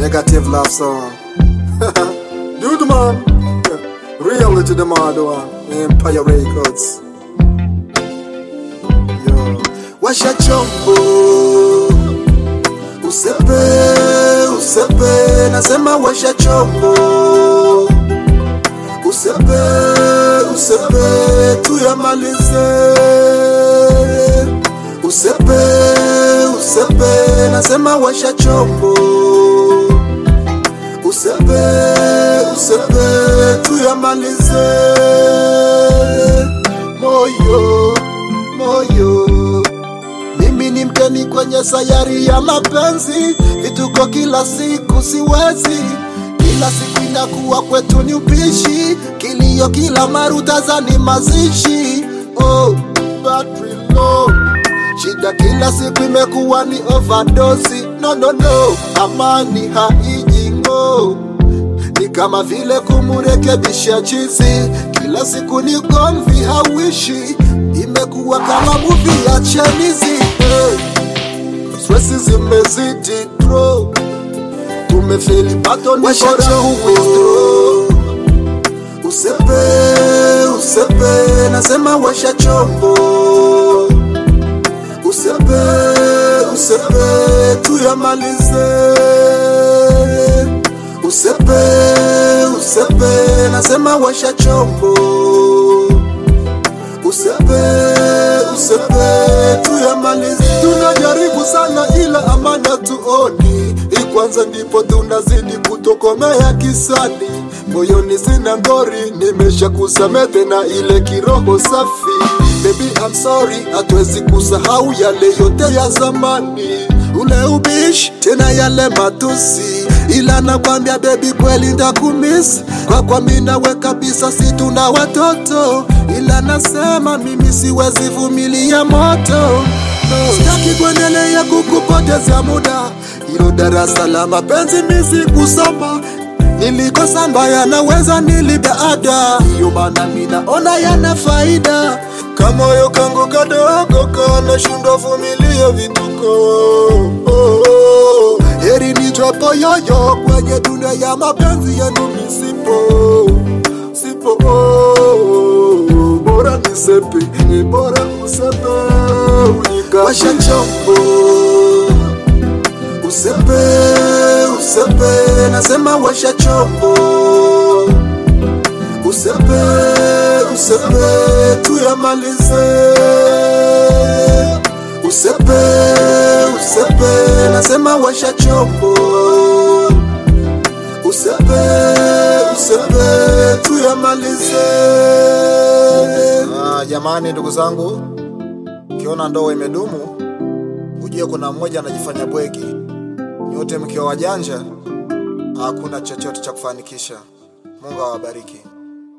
Negative love song. Dude man. Reality the mad one. Empire Records. Yo. Washa chombo. Usepe, usepe, nasema washa chombo. Usepe, usepe, tuyamalize. Usepe, usepe, nasema washa chombo. Usepe, usepe, tuyamalize. Moyo, moyo mimi ni mgeni kwenye sayari ya mapenzi, vituko kila siku siwezi, kila siku inakuwa kwetu ni upishi, kilio kila maruta ni mazishi. Oh, battery low. Shida kila siku imekuwa ni overdose. No, no, no, amani haiji ngo ni kama vile kumurekebisha chizi, kila siku ni gomvi hawishi, imekuwa kama muvi ya chenizi hey. Stresi zimezidi bro, tumefeli bato ni bora withdraw. Usepe, usepe, nasema washa chombo. Usepe, usepe, tuyamalize. Usepe, usepe, nasema washa chombo. Usepe, usepe, tuyamalize. Tunajaribu sana ila amani hatuoni, hii kwanza ndipo tunazidi kutokomea kisani. Moyoni sina ngori, nimesha kusamehe tena ile kiroho safi. Baby I'm sorry, hatuwezi kusahau yale yote ya zamani, ule ubishi tena yale matusi, ila nakwambia baby, kweli ndakumiss kwa kwa mimi nawe kabisa, si tuna watoto, ila nasema mimi siwezi vumilia moto no. Sitaki kuendelea kukupoteza muda, hilo darasa la mapenzi mimi sikusoma nilikosa mbaya naweza nilipa ada, hiyo maana mimi naona yana faida. Kamoyo kangu kadogo kanashindwa vumilia vituko oh, oh. Heri nijapo yoyo kwenye dunia ya mapenzi yenu misipo sipo oh, bora nisepe ni bora usepe unika washa chombo Usepe, usepe, nasema washa chombo. Usepe, usepe, tuyamalize. Usepe, usepe, nasema washa chombo. Usepe, usepe, tuyamalize. Ah, jamani ndugu zangu, ukiona ndoa imedumu ujue kuna mmoja anajifanya bwegi. Nyote mkiwa wajanja, hakuna chochote cha kufanikisha. Mungu awabariki.